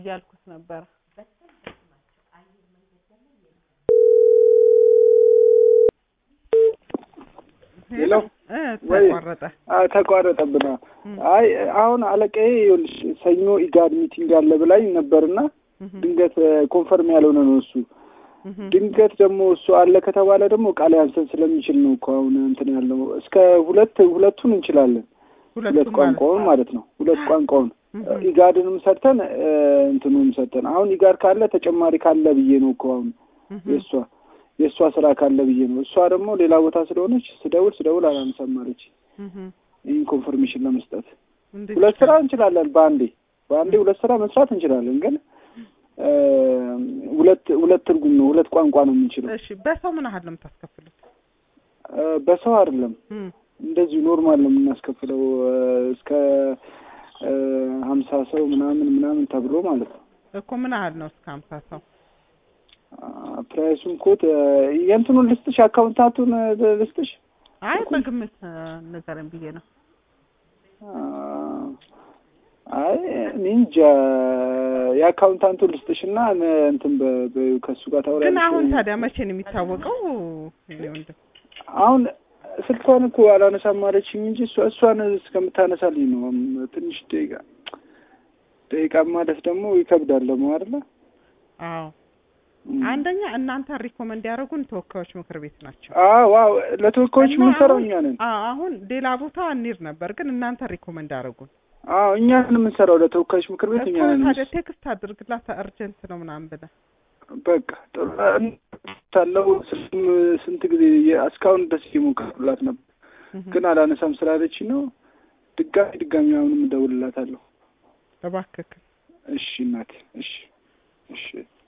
እያልኩት ነበረ። ሄሎ እ ወይ ተቋረጠ። አ ተቋረጠብና አይ አሁን አለቃዬ ይኸውልሽ ሰኞ ኢጋድ ሚቲንግ አለ ብላኝ ነበርና እህ ድንገት ኮንፈርም ያልሆነ ነው እሱ እህ ድንገት ደግሞ እሱ አለ ከተባለ ደግሞ ቃል ያንሰን ስለሚችል ነው እኮ አሁን እንትን ያለው እስከ ሁለት ሁለቱን እንችላለን ሁለት ሁለቱም ማለት ቋንቋውን ማለት ነው ሁለት ቋንቋውን እህ ኢጋድንም ሰርተን እ እንትኑንም ሰርተን አሁን ኢጋድ ካለ ተጨማሪ ካለ ብዬ ነው እኮ አሁን እህ የእሷ የእሷ ስራ ካለ ብዬ ነው እሷ ደግሞ ሌላ ቦታ ስለሆነች ስደውል ስደውል አላነሳም አለች እህ ይህን ኮንፈርሜሽን ለመስጠት እንዴት ሁለት ስራ ይቻላል? እንችላለን በአንዴ በአንዴ ሁለት ስራ መስራት እንችላለን ግን እ ሁለት ሁለት ትርጉም ነው ሁለት ቋንቋ ነው የምንችለው እሺ በሰው ምን ያህል ነው የምታስከፍሉት? እ በሰው አይደለም እም እንደዚሁ ኖርማል ነው የምናስከፍለው እ እስከ እ ሀምሳ ሰው ምናምን ምናምን ተብሎ ማለት ነው እኮ ምን ያህል ነው እስከ ሀምሳ ሰው? አ ፕራይሱን ኮት እ የእንትኑን ልስጥሽ አካውንታቱን እ ልስጥሽ አይ በግምት እ ንገረኝ ብዬ ነው። አ አይ እኔ እንጃ የአካውንታንቱን ልስጥሽና እ እንትን በ- በ- ከእሱ ጋር ግን ታወሪያለሽ አሁን ታዲያ መቼ ነው የሚታወቀው? እኔ ወንድም አሁን ስልኳን እኮ አላነሳም አለችኝ እንጂ እሷ እሷን እስከምታነሳልኝ ነው። እም ትንሽ ደቂቃ ደቂቃ ማለት ደግሞ ይከብዳል ደግሞ አይደለ? አዎ እም። አንደኛ እናንተ ሪኮመንድ ያደረጉን ተወካዮች ምክር ቤት ናቸው። አዎ አዎ ለተወካዮች እና የምንሰራው አሁን- እኛ ነን። አዎ አሁን ሌላ ቦታ እንሂድ ነበር፣ ግን እናንተ ሪኮመንድ ያደረጉን አዎ እኛ ነን የምንሰራው ለተወካዮች ምክር ቤት እኛ እኮ ነን። ታዲያ ቴክስት አድርግላት እርጀንት ነው ምናምን ብለህ በቃ ጥሩ ታለው ስንት ጊዜ የ- እስካሁን ደስ እየሞከርኩላት ነበር፣ እህ ግን አላነሳም ስላለች ነው። ድጋሚ ድጋሚ አሁንም እደውልላታለሁ። እባክህ እሺ እናቴ፣ እሺ እሺ